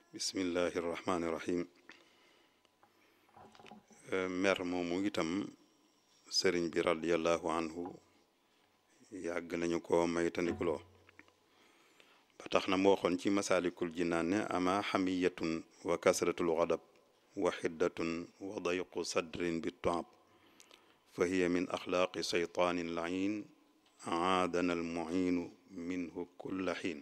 bismillahi irrahmani irrahim mer moomu itam sëriñ bi radiallahu anhu yàgg nañu ko maytandikuloo ba tax na mu waxoon ci masaalikul jinaan ne ama xamiyatun wa kasratul xadab wa xiddatun wa dayqu sadrin bi toab fa hiya min axlaaqi seytaanin lain aadana almuinu minhu kulla xiin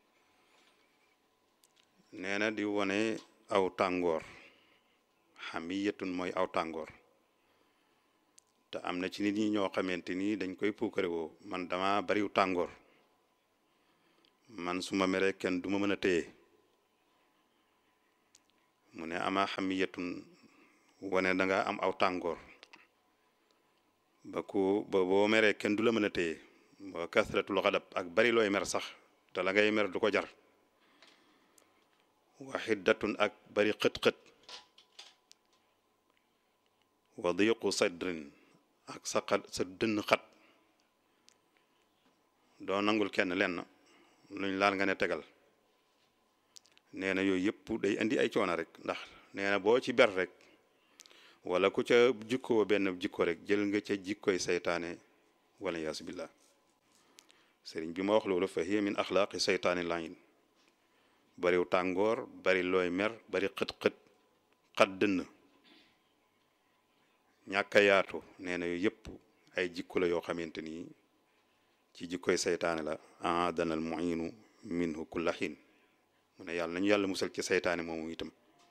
nee na di wone aw tàngoor xamiyatun mooy aw tàngoor te am na ci nit ñi ñoo xamante ni dañ koy puukare woo man dama bariw tàngoor man su ma meree kenn du ma mën a téye mu ne ama xamiyatun wane da nga am aw tàngoor ba ku ba boo meree kenn du la mën a téye ba kasratul xadab ak bari looy mer sax te la ngay mer du ko jar wa xiddatun ak bari xët-xët wa diqu sadrin ak sa xat sa dënn xat doo nangul kenn lenn luñ laal nga ne tegal nee na yooyu yëpp day indi ay coono rek ndax nee na boo ci ber rek wala ku ca jikkoo benn jikko rek jël nga ca jikkoy saytaane wala yaasu billah sëriñ bi ma wax loolu fa hiya min axlaaqi saytaani layin bariw tàngoor bari looy mer bari xët-xët xat dënn ñàkk a yaatu nee na yooyu yëpp ay jikko la yoo xamante ni ci jikkoy saytaane la aadana al muinu minhu kulla xiin mu ne yàlla nañu yàlla musal ci saytaane moomu itam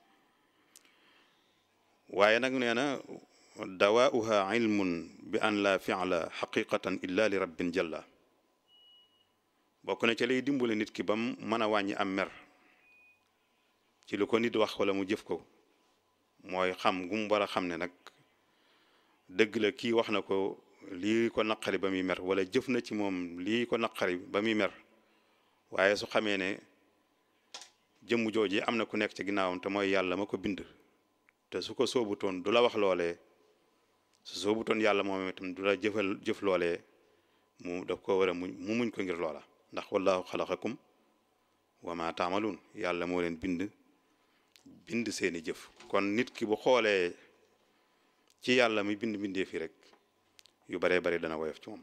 waaye nag nee na dawaauha ilmun bi an la fiala xaqiqatan illa li rabbin jalla bokk na ca lay dimbale nit ki ba mu mën a wàññi am mer ci lu ko nit wax wala mu jëf ko mooy xam gu mu war a xam ne nag dëgg la kii wax na ko lii ko naqari ba muy mer wala jëf na ci moom lii ko naqari ba muy mer waaye su xamee ne jëmm jooji am na ku nekk ci ginnaawam te mooy yàlla ma ko bind te su ko soobutoon du la wax loolee su soobutoon yàlla moom itam du la jëfal jëf loolee mu daf ko war a muñ mu muñ ko ngir loola ndax wallahu xalaqakum wa ma taamaluun yàlla moo leen bind bind seeni jëf kon nit ki bu xoolee ci yàlla mi bind bindee fi rek yu baree bari dana woyof ci moom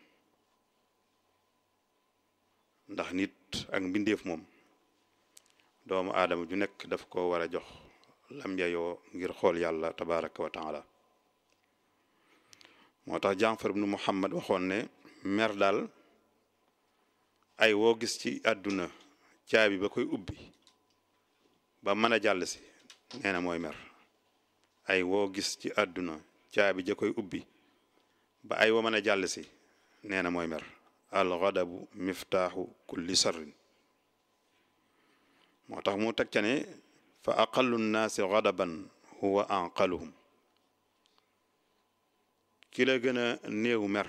ndax nit ak mbindeef moom doomu aadama ju nekk daf ko war a jox lam yayoo ngir xool yàlla tabaraka wa taala moo tax Jaafar ibnu Muhammad waxoon ne mer daal ay woo gis ci àdduna caabi ba koy ubbi ba mën a jàll si nee na mooy mer ay woo gis ci àdduna caabi ja koy ubbi ba ay woo mën a jàll si nee na mooy mer alxadabu miftaaxu kulli sarrin moo tax mu teg ca ne fa aqallu nnaasi xadaban huwa anqaluhum ki la gën a néew mer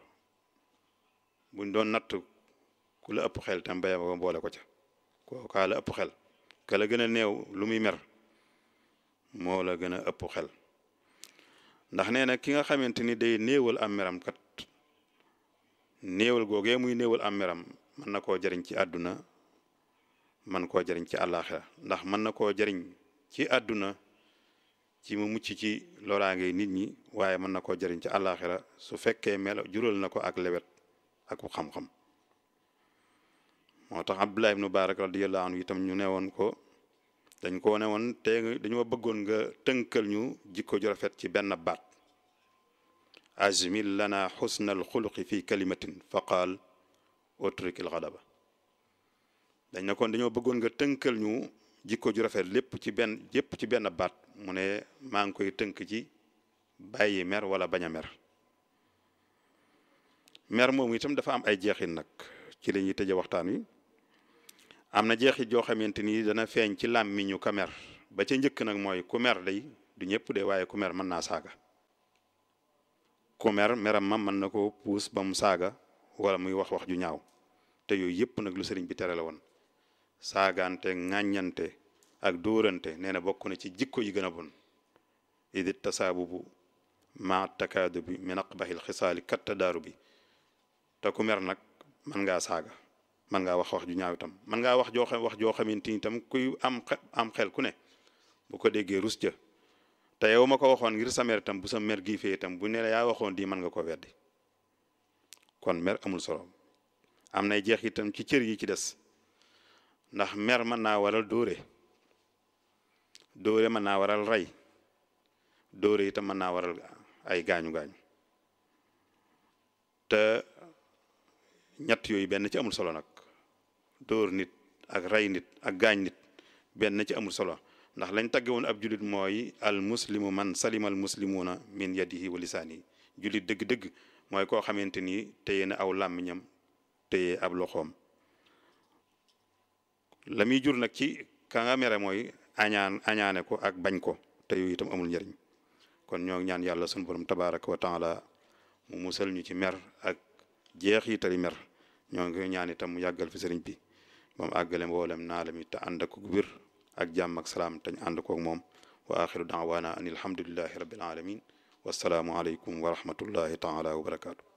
buñ doon natt ku la ëpp xel tam béya ba boole ko ca kookaa la ëpp xel ka la gën a néew lu muy mer moo la gën a ëpp xel ndax nee na ki nga xamante ni day néewal am meram kat néewal googee muy néewal am meram mën na koo jariñ ci àdduna man koo jariñ ci àllaaxira ndax mën na koo jariñ ci àdduna ci mu mucc ci loraange nit ñi waaye mën na koo jariñ ci àllaaxira su fekkee melo jural na ko ak lewet ak xam-xam moo tax Abdullah ibnu Barak radiyallahu anhu itam ñu ne woon ko dañ ko ne woon te dañoo bëggoon nga tënkal ñu jikko ju rafet ci benn baat ajmil lana xusna alxuluqi fi kalimatin fa qaal utruk alxadaba dañ ne kon dañoo bëggoon nga tënkal ñu jikko ju rafet lépp ci benn yépp ci benn baat mu ne maa ngi koy tënk ci bàyyi mer wala bañ a mer mer moomu itam dafa am ay jeexit nag ci la ñuy tëje waxtaan wi am na jeexit joo xamante ni dana feeñ ci làmmiñu ka mer ba ca njëkk nag mooy ku mer day du ñëpp de waaye ku mer mën naa saaga ku mer meram ma mën na ko puus ba mu saaga wala muy wax wax ju ñaaw te yooyu yëpp nag lu sëriñ bi tere la woon saagaante ŋàññante ak dóorante nee na bokk na ci jikko yi gën a bon idi tasaabubu ma takaadu bi min aqbahil xisaali katta daaru bi te ku mer nag mën ngaa saaga man ngaa wax wax ju ñaaw itam man ngaa wax joo xam wax joo xamante ni itam kuy am am xel ku ne bu ko déggee rus ja te yow ma ko waxoon ngir sa mer itam bu sa mer gii fee itam bu ne la yaa waxoon di mën nga ko weddi kon mer amul solo am nay jeex itam ci cër yi ci des ndax mer mën naa waral dóore dóore mën naa waral rey dóore itam mën naa waral ay gaañu gaañu te ñett yooyu benn ci amul solo nag dóor nit ak rey nit ak gaañ nit benn ci amul solo ndax lañ tagge woon ab julit mooy al muslimu man salima al muslimuna min yadihi wa lisaanihi julit dëgg-dëgg mooy koo xamante ni téye na aw làmmiñam téye ab loxoom la muy jur nag ci ka nga mere mooy añaan añaane ko ak bañ ko te yooyu itam amul njëriñ kon ñoo ñaan yàlla sunu borom tabaraka wa taala mu musal ñu ci mer ak jeex yi tali mer ñoo ngi ñaan itam mu yàggal fi sëriñ bi moom àggale mboolem naa la mi te ànd ak wér ak jàmm ak salaam te ñu ànd koog moom wa axiru daawaana an alhamdulillahi rabbil alamin wasalaamu aleykum wa rahmatullahi taala wa barakaatu